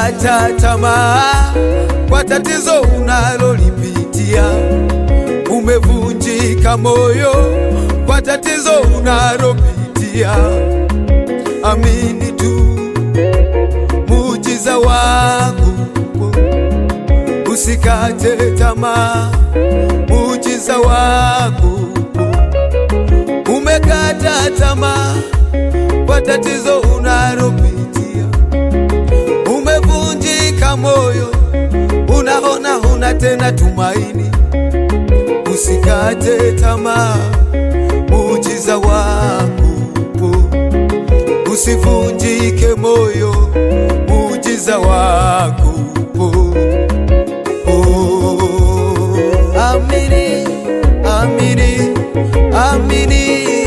Umekata tamaa kwa tatizo unalolipitia, umevunjika moyo kwa tatizo unalopitia. Amini tu muujiza wako, usikate tamaa, muujiza wako. Umekata tamaa kwa tatizo unalopitia, umevunjika moyo, unaona huna tena tumaini. Usikate tamaa, muujiza wako upo. Usivunjike moyo, muujiza wako upo. Oh, amini, amini, amini,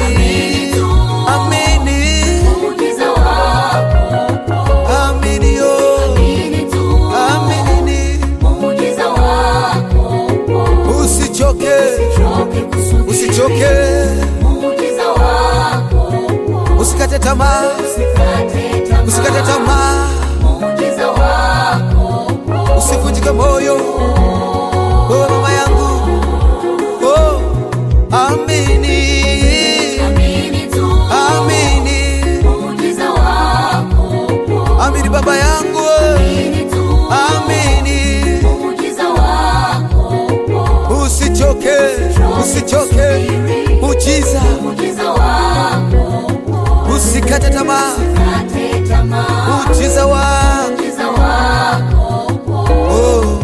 amini, Muujiza wako upo. amini, oh, Amini tu. amini, Muujiza wako upo. usichoke, Usichoke kusubiri. usichoke, Muujiza wako upo. usikate tamaa, Usikate tamaa. usikate tamaa, Muujiza wako upo. usivunjike moyo, wewe mama yangu, oh, amini, Amini tu. amini, Muujiza wako upo. amini baba yangu, Amini tu. amini, Muujiza wako upo. usichoke, usichoke, muujiza, Muujiza wako upo. usikate tamaa, Usikate tamaa. muujiza wako, Muujiza wako upo. oh.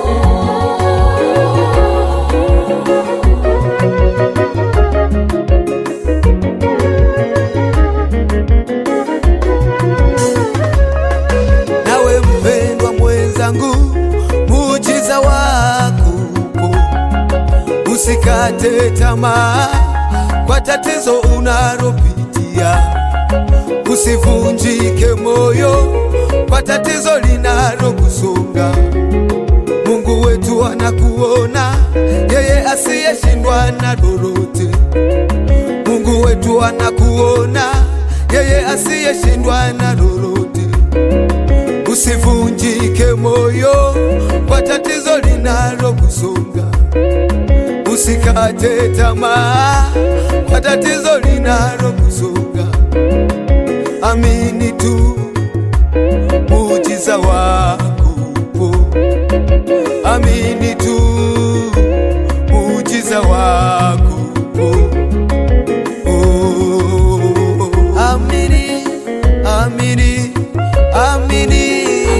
Nawe mpendwa mwenzangu, muujiza wako upo, usikate tamaa kwa tatizo unalopitia, usivunjike moyo kwa tatizo linalokusonga. Mungu wetu anakuona, yeye asiyeshindwa na lolote. Mungu wetu anakuona, yeye asiyeshindwa na lolote. Usivunjike moyo kwa tatizo linalokusonga, usikate tamaa kwa tatizo linalokusonga. Amini tu muujiza wako upo, amini tu muujiza wako upo. Oh, amini, amini, amini,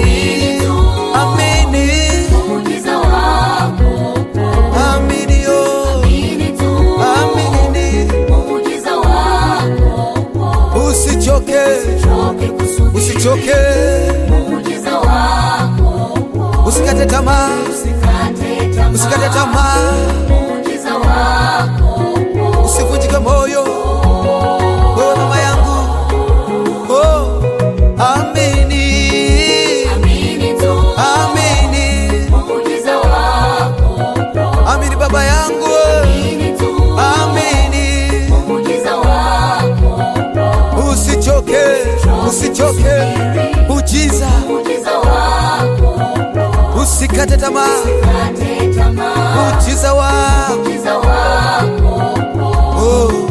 amini, Muujiza wako upo. amini, oh, Amini tu. amini, Muujiza wako upo. usichoke, Usichoke kusubiri. usichoke, Muujiza wako upo. usikate tamaa, Usikate tamaa. usikate tamaa, Muujiza wako upo. usivunjike moyo, wewe mama yangu, oh, amini, Amini tu. amini, Muujiza wako upo. amini baba yangu, Amini tu. amini, Muujiza wako upo. usichoke, usichoke, ujiza, Muujiza wako upo. usikate tamaa, Usikate tamaa. ujiza wako, Muujiza wako upo. oh.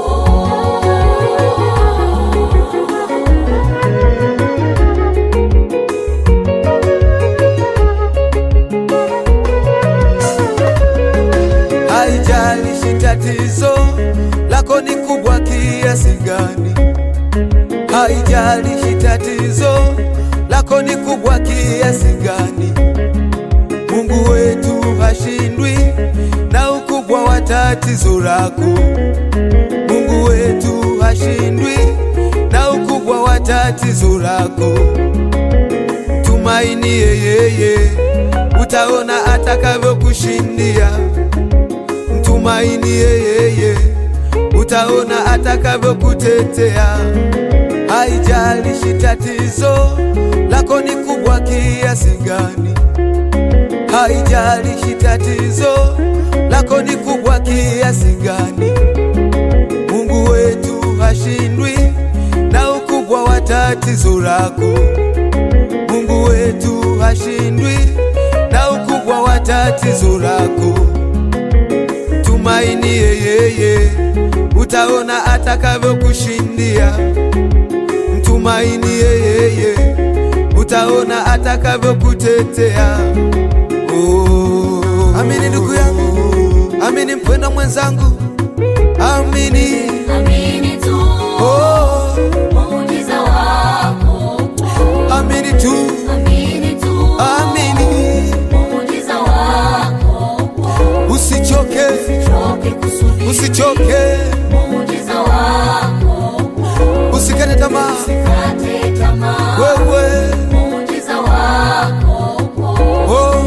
Haijalishi tatizo lako ni kubwa kiasi gani, haijalishi tatizo lako ni kubwa kiasi gani, Mungu wetu hashindwi na ukubwa wa tatizo lako. Mungu wetu hashindwi na ukubwa wa tatizo lako. Tumaini yeye, utaona atakavyokushindia. Mtumaini yeye, utaona atakavyokutetea. Haijalishi tatizo lako ni kubwa kiasi gani, haijalishi tatizo lako ni kubwa kiasi gani, Mungu wetu hashindwi na ukubwa wa tatizo lako. Mungu wetu wetu hashindwi na ukubwa wa tatizo lako. Tumainie yeye, utaona atakavyokushindia. Mtumainie yeye, utaona atakavyokutetea. Oh, amini ndugu yangu, amini mpendwa mwenzangu, amini. Amini tu Oh, muujiza wako. amini tu, Amini tu amini, muujiza wako. usichoke, Choke kusubiri usichoke, muujiza wako. usikate tamaa. Kate tamaa Wewe muujiza wako. oh,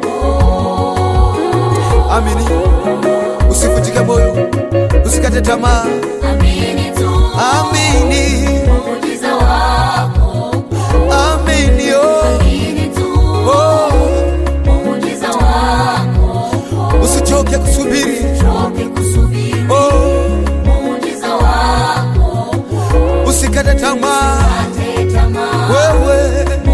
amini, usivunjike moyo, usikate tamaa, Amini tu amini, muujiza wako. amini oh, Amini tu oh, muujiza wako. usichoke kusubiri Choke kusubiri oh, muujiza wako. usikate tamaa Kate tamaa wewe